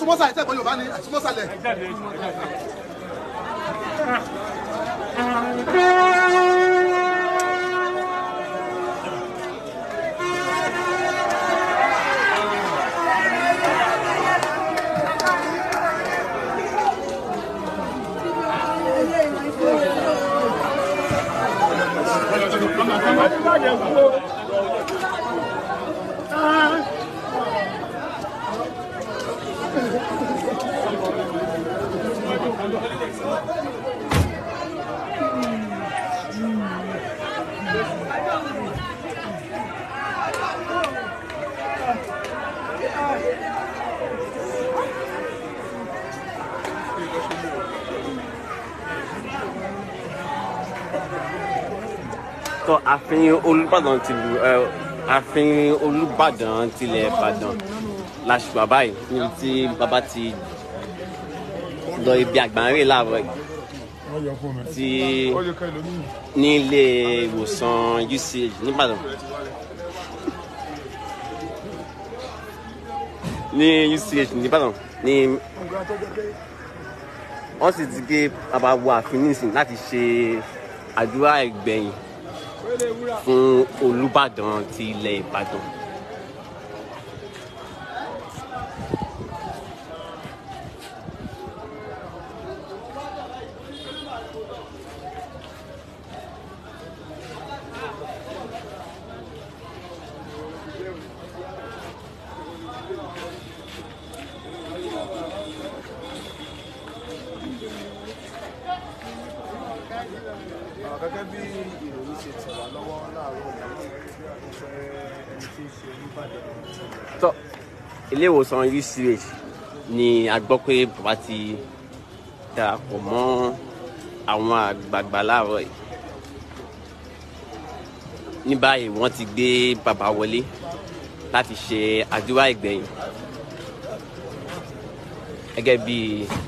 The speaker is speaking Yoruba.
súnmọ́sà ìtẹ́gbọ́n Yorùbá ni súnmọ́sàlẹ̀. tó ààfin olùbàdàn ti lu ẹ ààfin olùbàdàn tilẹ̀ ìbàdàn làṣùpà báyìí níbi tí bàbá ti lọ ibi àgbáńrè láàárọ̀ yìí tí ní ilé ìwòsàn UCH nìbàdàn ní UCH nìbàdàn ní wọ́n sì ti gé bàbá wọ ààfin nísìn láti ṣe àdúrà ìgbẹ̀yìn fún olùbàdàn ti ilẹ̀ ìbàdàn. gẹ́gẹ́ bí ìròyìn ṣe tẹ̀ wá lọ́wọ́ láàárọ̀ yìí ìfẹ́ ẹni tí ń ṣe olùbàdàn tọ́ ilé ìwòsàn UCH ni a gbọ́ pé bàbá ti darapọ̀ mọ́ àwọn àgbààgbà láàárọ̀ yìí ní báyìí wọ́n ti gbé bàbá wọlé láti ṣe àdúrà ìgbẹ̀yìn gẹ́gẹ́ bí